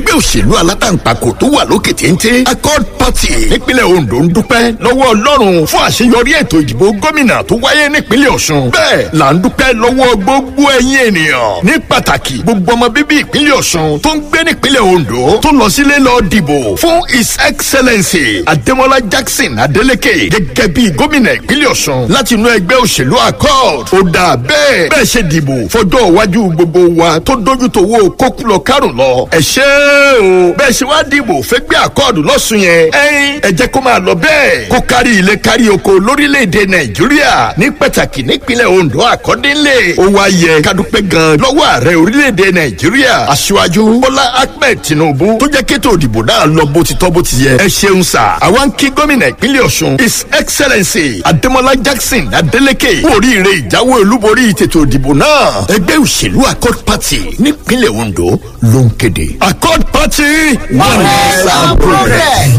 ẹgbẹ́ òṣèlú alátaǹpàkò tó wà lókè téńté accord party nípínlẹ̀ ondo ń dúpẹ́ lọ́wọ́ ọlọ́run fún àṣeyọrí ètò ìdìbò gómìnà tó wáyé nípínlẹ̀ ọ̀ṣun bẹ́ẹ̀ là ń dúpẹ́ lọ́wọ́ gbogbo ẹ̀yin ènìyàn ní pàtàkì gbogbo ọmọ bíbí ìpínlẹ̀ ọ̀ṣun tó ń gbé nípínlẹ̀ ondo tó lọ sílé lọ dìbò fún his excellency adémọlá jackson adeleke gẹ́gẹ́ bí gómìnà ìpínlẹ̀ ọ̀ṣun láti inú ẹgbẹ́ òṣèlú accord ó dà bẹ́ẹ̀ bẹ́ẹ̀ ṣe dìbò fọjọ́ iwájú gbogbo wa tó dójú tó wo kókùlọ̀ kárùn lọ ẹ ṣé o bẹ́ẹ̀ ṣe wá dìbò fẹ́gbẹ́ accord lọ́sùn yẹn ẹ̀yin ẹ jẹ́ kó máa lọ bẹ́ẹ̀ kó kárí ilé kárí oko lórílẹ̀‐èdè nàìjíríà ní pàtàkì nípínlẹ̀ ondo àkọ́dínlé ó wá yẹ kádúpẹ́ gan lọ́wọ́ ààrẹ orílẹ̀‐èdè nàìjíríà aṣíwájú bọ́lá ahmed tinubu tó jẹ́ kétò òdìbò náà lọ bó ti tọ́ bó ti yẹ ẹ ṣeun sà àwa ń kí gómìnà ìpínlẹ̀ ọ̀ṣun his excellency adémọlá jackson adeleke kú oríire ìjáwé olúborí tètò òdìbò náà ẹgbẹ́ òṣèlú accord party nípínlẹ̀ ondo ló ń kéde accord party Progress and progress.